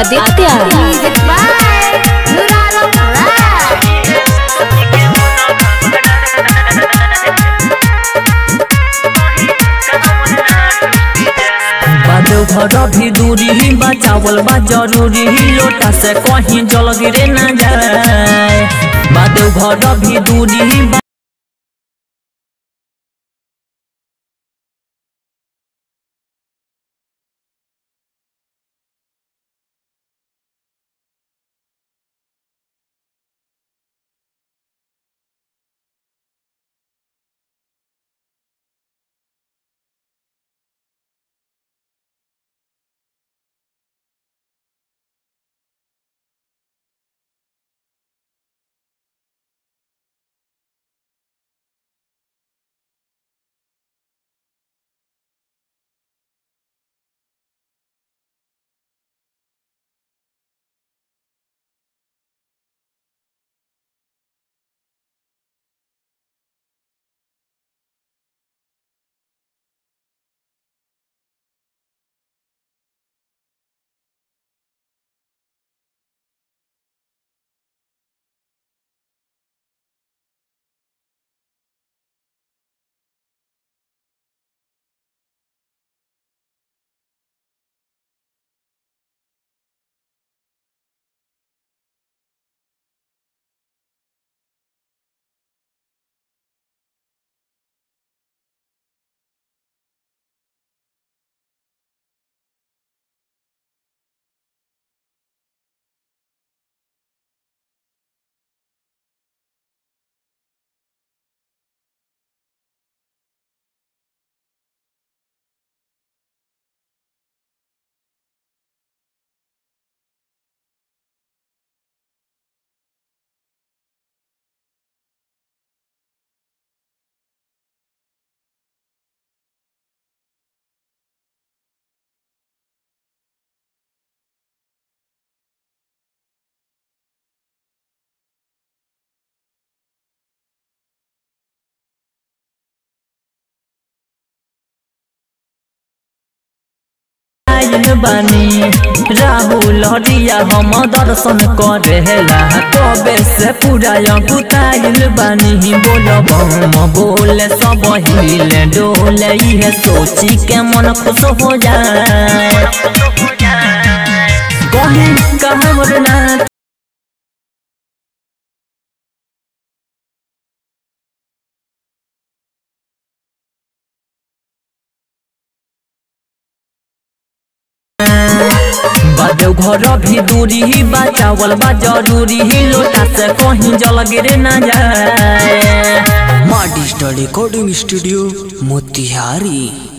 Aditya Music by Nuralam Raj. बाजो घर भी दूरी बा चावल बा जरूरी लोटा से कहीं जल गिरे ना जाए बाजो घर भी दूरी बा आइल बानी राहुल हरिया हम दर्शन करेला कबे से पूरा गुताइल बानी बोल बम बोल सब हिले डोले इहे सोची के मन खुश हो जाए कहीं कहवर ना बाजो घर भी दूरी बा चावल बा जरूरी लोटा से कहीं जल गिरे ना जाए माँ डिजिटल रिकॉर्डिंग स्टूडियो मोतिहारी